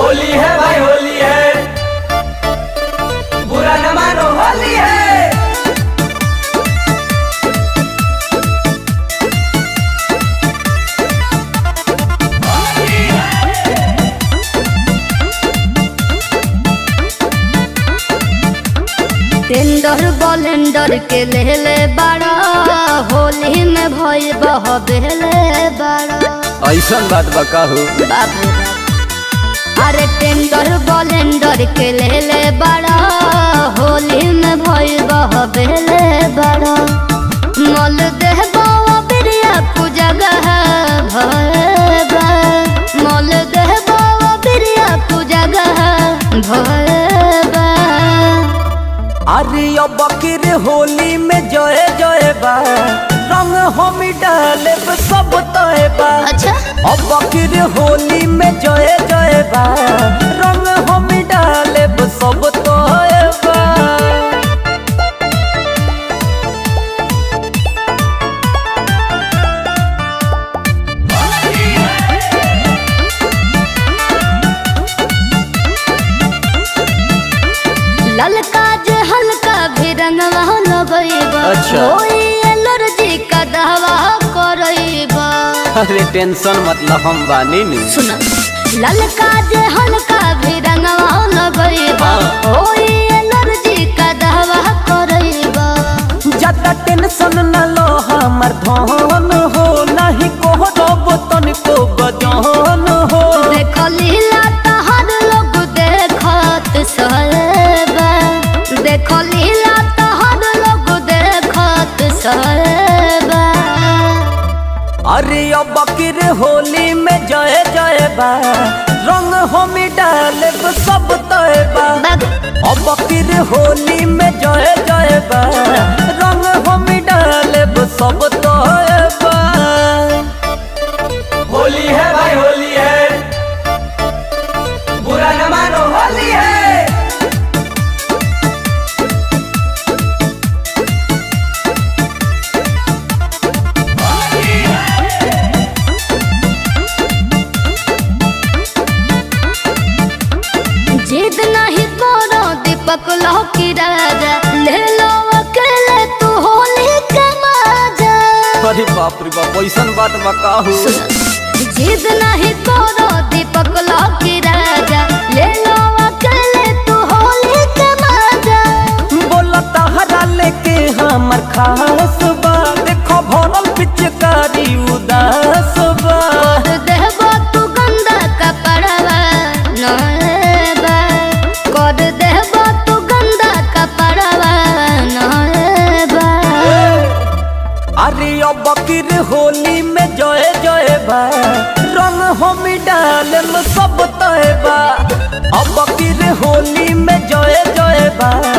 होली है भाई होली है बुरा न मानो होली है टेंडर बलेंडर के लेले बड़ा होली में भई बह बेले बड़ा ऐसन बात बा कहू बाप रे बाप। अरे टेंडर बलेंडर के लेले बड़ा होली में भई बह बेले बड़ा मल देह बावा बिरिया कु जगह भय बा मल देह बावा बिरिया कु जगह भय बा अरे अब बकीर होली में जय जय बा रंग हम डाले सब तय बा अच्छा अब बकीर होली में जय जय बा रंग हम डाले सब तय बा ललका जे हल्का भी रंगवा लगइबा अच्छा। होई एलर्जी का दवा करइबा अरे टेंशन मतलब हम बानी नी सुन ललका जे हल्का भी रंगवा लगइबा हाँ। होई एलर्जी का दवा करइबा ज्यादा टेंशन न लो हमर धन हो नहीं को रब तनिको गजन हो देख लीला तहर लोग देखत सहबा देख लीला तहर लोग देखत सहबा अरे अब बकीर होली में जय जय बा रंग हम डाले सब तय बा अब बकीर होली में जय जय बा रंग हम डाले सब तय बा होली है भाई होली है बुरा न मानो होली है जिद नहीं करो दीपक लौकी राजा ले लो अकेले तू होली के मजा अरे बाप रे बाप ऐसन बात बा कहू जिद नहीं करो दीपक लौकी राजा ले लो अकेले तू होली के मजा बोला तहरा लेके हमर खास बा देखो भरल पिचकारी उदास बा कर देबो तू गंदा कपड़वा नएबा कर देबो तू गंदा कपड़वा नएबा अरे अब बकीर होली में जय जय बा रंग हम डालम सब तय बा अब बकीर होली में जय जय बा